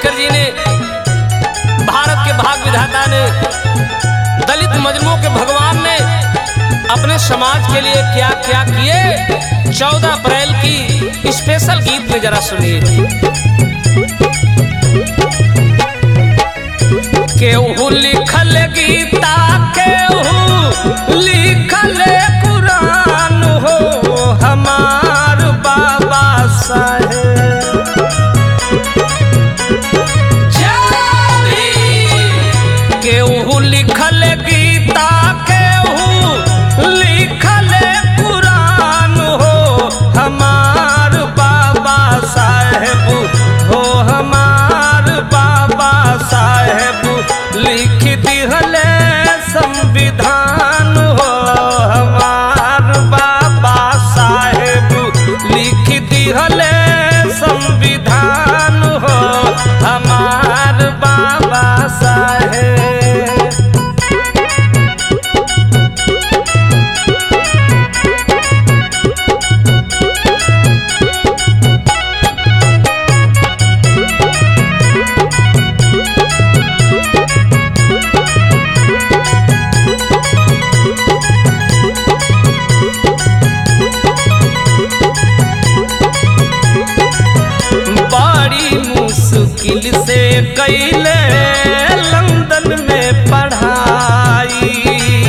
अम्बेडकर जी ने भारत के भाग विधाता ने दलित मजलूमों के भगवान ने अपने समाज के लिए क्या क्या किए चौदह अप्रैल की स्पेशल गीत में जरा सुनिए केहू लिखल गीता केहू लिखल कुरान हो हमार बाबा साहेब केहू लिखल गीता केहू लिखल कुरान हो हमार बाबा साहेब हो हमार बाबा साहेब लिख दिहले संविधान हो हमार बाबा साहेब लिख दिहले संविधान हो हमार बाबा साहेब बड़ी मुश्किल से कैले लंदन में पढ़ाई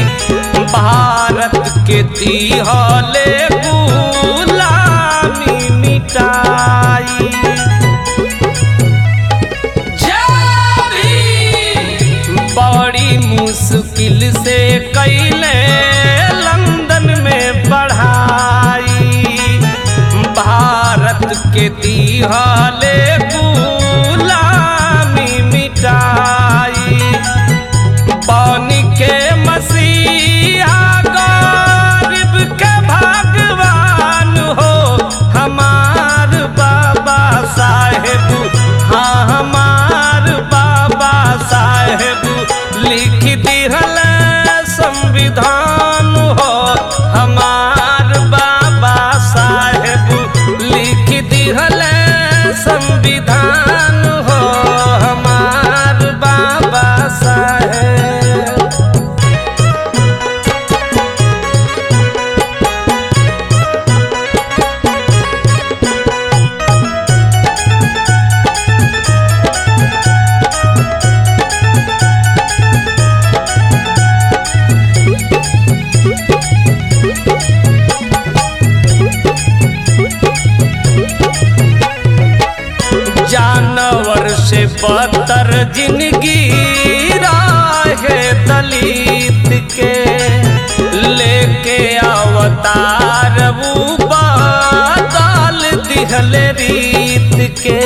भारत के दिहले गुलामी मिटाई बड़ी मुश्किल से कैले लंदन में पढ़ाई भारत के दिहाले गुलामी मिटाई पानी के मसीहा गरीब के भगवान हो हमार बाबा साहेब हाँ हमार बाबा साहेब लिख दिहल संविधान हो हमार बाबा साहेब लिख दिहल संविधान हो हमार बाबा साहेब जानवर से बदतर जिंदगी राहे दलित के लेके अवतार वो बदल दिहल रीत के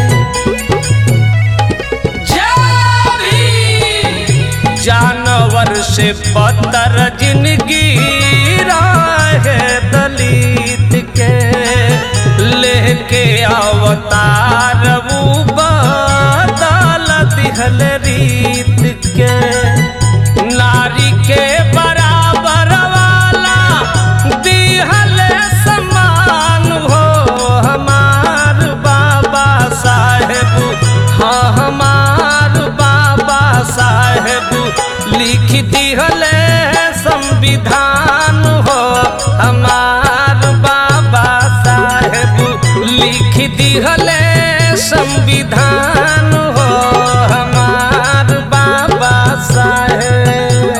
जानवर से बदतर जिंदगी राहे दलित के लेके अवतार वो बदल दिहल रीत के नारी के बराबर वाला दिहल समान हो हमार बाबा साहेब हाँ हमार बाबा साहेब लिख दिहल संविधान हो हमार बाबा साहेब लिख दिहल संविधान हो हमार बाबा साहेब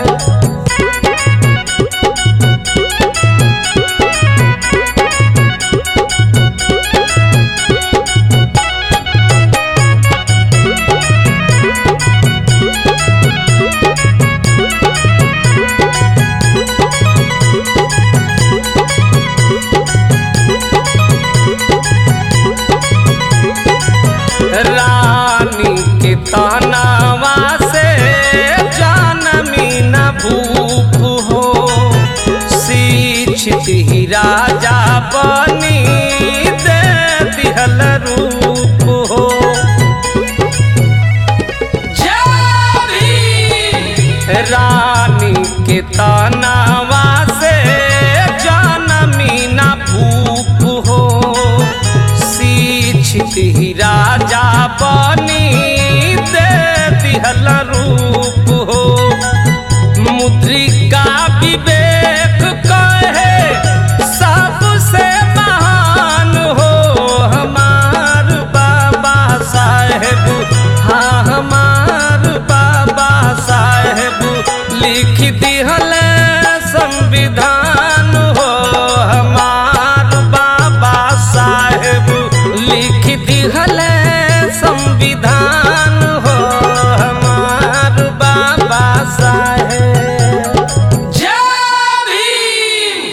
रानी के तनावा से जानमी न भूप हो शिक्षित ही राजा बनी दे दिहल रूप हो रानी के तनावा से जानमी न भूप हो शिक्षित ही राजा बनी हाँ हमार बाबा साहेब लिख दिहल संविधान हो हमार बाबा साहेब लिख दिहल